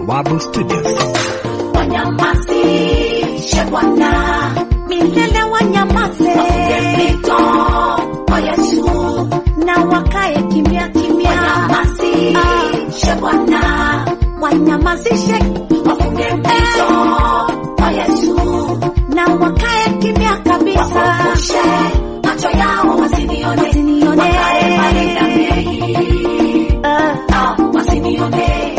Bawabu Studios. Wanyamazishe Bwana, milele wanyamaze wafunge mito kwa Yesu. na wakae kimya kimya, Wanyamazishe Bwana, wanyamazishe wafunge mito kwa Yesu. na wakae kimya kabisa, Wafufushe macho yao wasinione, Wasinione. wakae mbali na mimi. Ah, Ah, wasinione.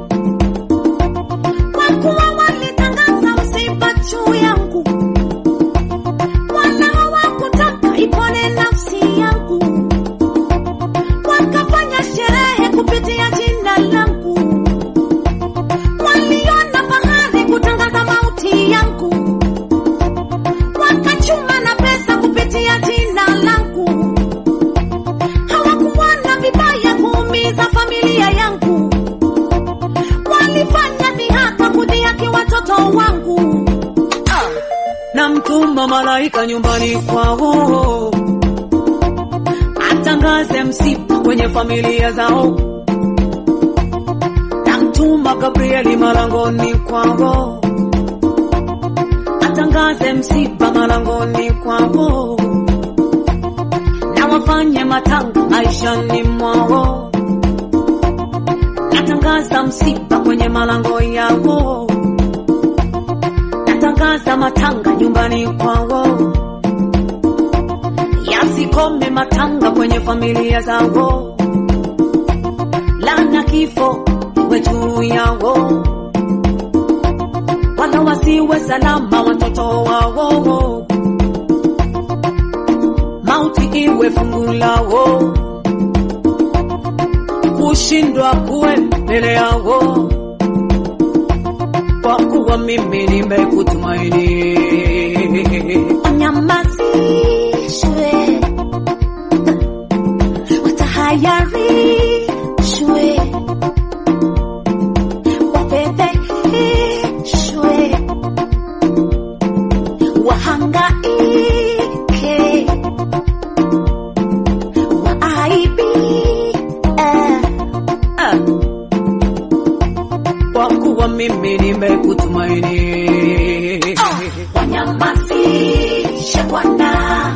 kwa kuwa walitangaza msiba juu yangu, wala hawakutaka ipone nafsi yangu, wakafanya sherehe kupitia jina langu, waliona fahari kutangaza mauti yangu, wakachuma na pesa kupitia jina langu, hawakuona vibaya kuumiza familia yangu walifanya dhihaka kudhihaki watoto wangu. namtuma malaika nyumbani kwao atangaze msiba kwenye familia zao, namtuma Gabrieli malangoni kwao atangaze msiba malangoni kwao, na wafanye matanga maishani mwao, natangaza msiba kwenye malango yao natangaza matanga nyumbani kwao, yasikome matanga kwenye familia zao, lana kifo iwe juu yao, wala wasiwe salama watoto wao, mauti iwe fungu lao, kushindwa kuwe mbele yao kwa kuwa mimi nimekutumaini. Wanyamazishwe, watahayarishwe, wafedheheshwe, wahangaike, waaibike. Ah. Kwa kuwa mimi nimekutumaini. Wanyamazishe Bwana,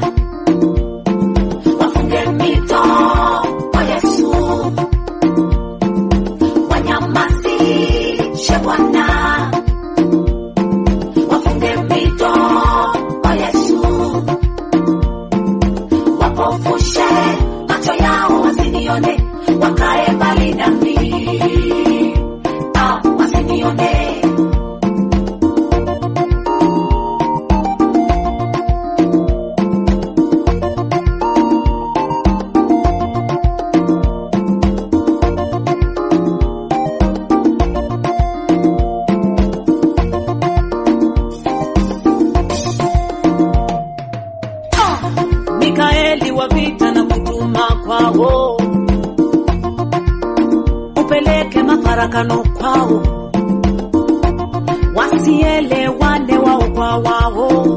wafunge mito kwa Yesu. Wanyamazishe Bwana, wafunge mito kwa Yesu. Wapofushe macho yao wasinione, wakae mbali nami. Ah, wasinione. Mikaeli wa vita na kutuma kwao, upeleke mafarakano kwao, wasielewane wao kwa wao,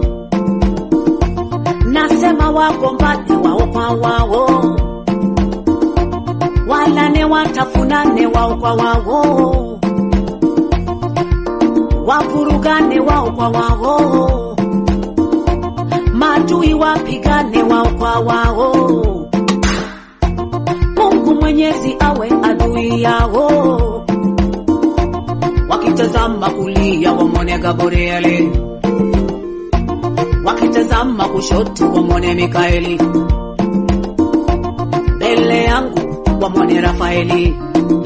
nasema wagombane wao kwa wao, walane watafunane wao kwa wao, wavurugane wao kwa wao maadui wapigane wao kwa wao. Mungu Mwenyezi awe adui yao, wakitazama kulia wamwone Gabrieli, wakitazama kushoto wamwone Mikaeli, mbele yangu wamwone Rafaeli,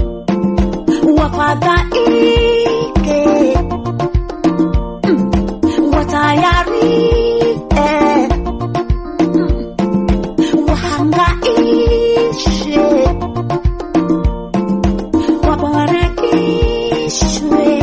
wafadhaike, mm, watayarike, mm, wahangaishe, wabarakishwe,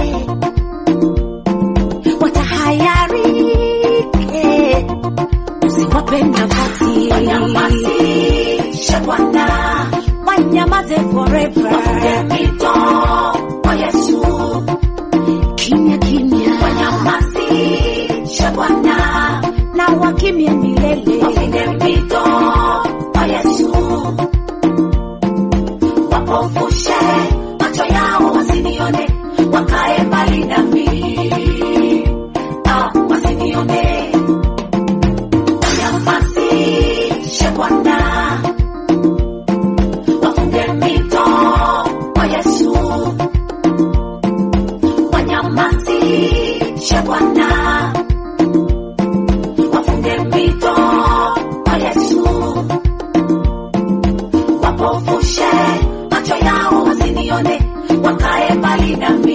watahayarike, usiwape nafasi, Wanyamazishe Bwana, wanyamaze forever, wafunge mito kwa Yesu. kimya kimya, Wanyamazishe Bwana, na wakimye milele. wafunge mpito kwa Yesu. Wapofushe macho yao wasinione, wakae mbali nami ah, wasinione wanyamazishe Bwana wafunge mito kwa Yesu wanyamazishe Bwana wafunge mito kwa Yesu wapofushe macho yao wasinione wakae mbali nami